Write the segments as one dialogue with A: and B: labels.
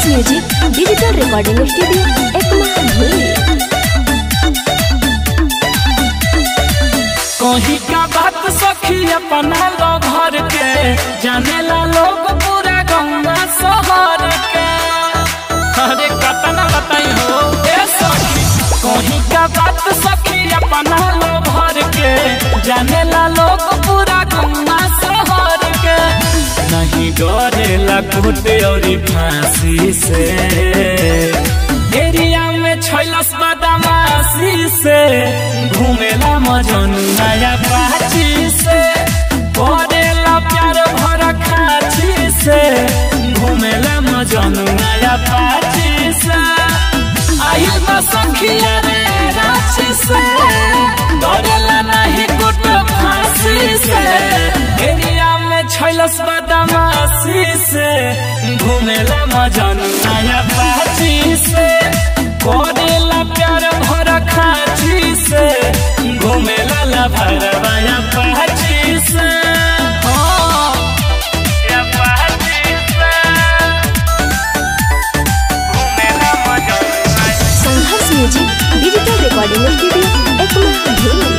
A: music digital recording studio Ekma धुली
B: कहीं का बात सखी अपना लो घर के जानेला लोग पूरा गंगा शहर के अरे कतना बताई हो ए सखी कहीं का बात सखी अपना लो घर के जानेला लोग पूरा गंगा शहर के नहीं डरेला कुटे और फांसी से एरिया में छैलस बदमाशी से घूमेला मजन नया पाची से करेला प्यार भर खाची से घूमेला मजन नया पाची से आइल बा संखिया रे रांची से डरेला नहीं कुट फांसी से एरिया में छैलस बदमाशी से घूमेला मजन नया पाची से करेला प्यार भर खाची से घूमेला ला भरवाया पाची से हाँ, या पाची से घूमेला मजन नया
A: Sangharsh music digital recording studio Ekma धुली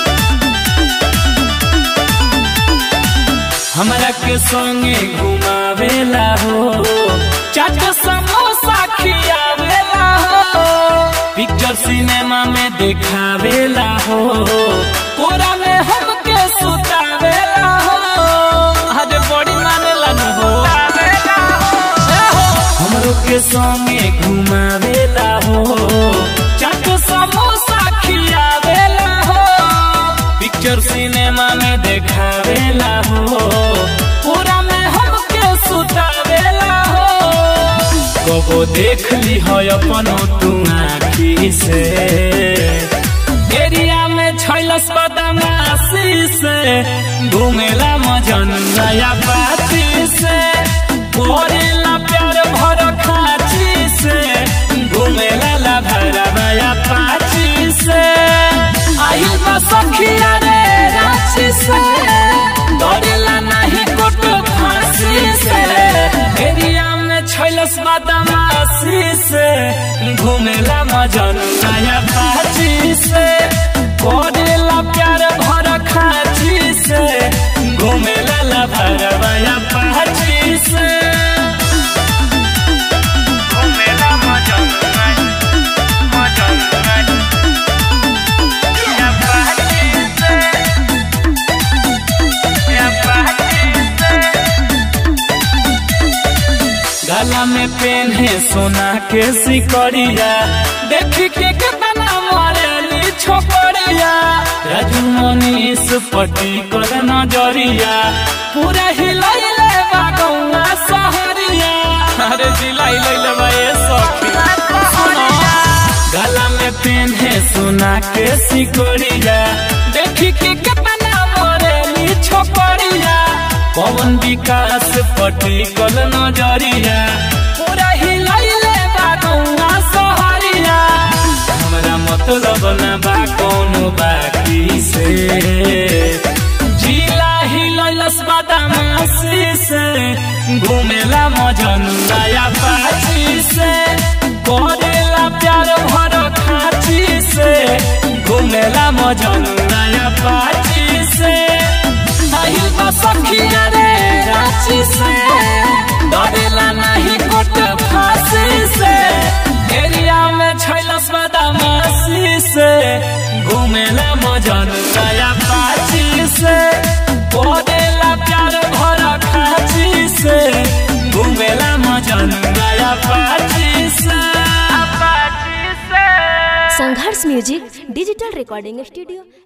B: हमरा के संगे घुमावेला हो चाट समोसा खियावेला हो पिक्चर सिनेमा में दिखावेला हो कोरा में हमके सुतावेला हो अरे बड़ी मानेला न हो हमरो के संगे घुमावेला हो चाट समोसा खियावेला हो पिक्चर सिनेमा में देखावेला हो पूरा में हमके सुतावेला हो कबो देख ली हो अपनो तू आखी से एरिया में छैलस बदमाशी से घूमेला मजन नया पाची से करेला प्यार भर खाची से घूमेला ला भरवाया पाची से आइल बा सखिया रे रांची से डरेला नहीं कुट फांसी से एरिया में छैलस बदमाशी से घूमेला मजन नया पाची से करेला प्यार भर खाची से घूमेला ला भरवाया पाची से घूमेला मजन नया मजन नया या पाची से या पाची से गला में पेन है सोना के सिकड़िया देख के कितना मरेली छोकरिया राजू मनीष पटी कर नजरिया पूरा हिलैले बागौआ सहरिया अरे जिलाई लैले बा ए सखी सुनो गला में पेन है सोना के सिकड़िया देख के कितना मरेली छोकरिया पवन विकास पटी कल नजरिया पूरा हिलैले बागौआ सहरिया हमरा मतलब न बा कोनो बाकी से जिला हिलैलस बदमाशी से घूमेला मजन नया पाची से करेला प्यार भर खाची से घूमेला मजन नया पाची से आइल बा सखिया रे रांची से डरेला नहीं कोट फांसी से एरिया में छैलस बदमाशी से घूमेला मजन नया पाची से करेला प्यार भर खाची से घूमेला मजन नया पाची से पाची से
A: Sangharsh music digital recording studio